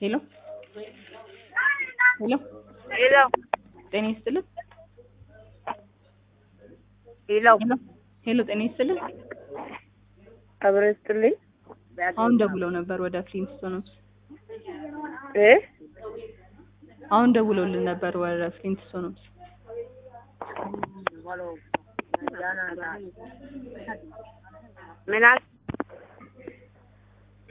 ሄሎ ሄሎ ሄሎ ጤና ይስጥልን። ሄሎ ሄሎ ሄሎ ጤና ይስጥልን። አብረ ይስጥልኝ አሁን ደውለው ነበር ወደ ፍሊንትስቶን ሆምስ። እ አሁን ደውለውልን ነበር ወደ ፍሊንትስቶን ሆምስ። ምን አል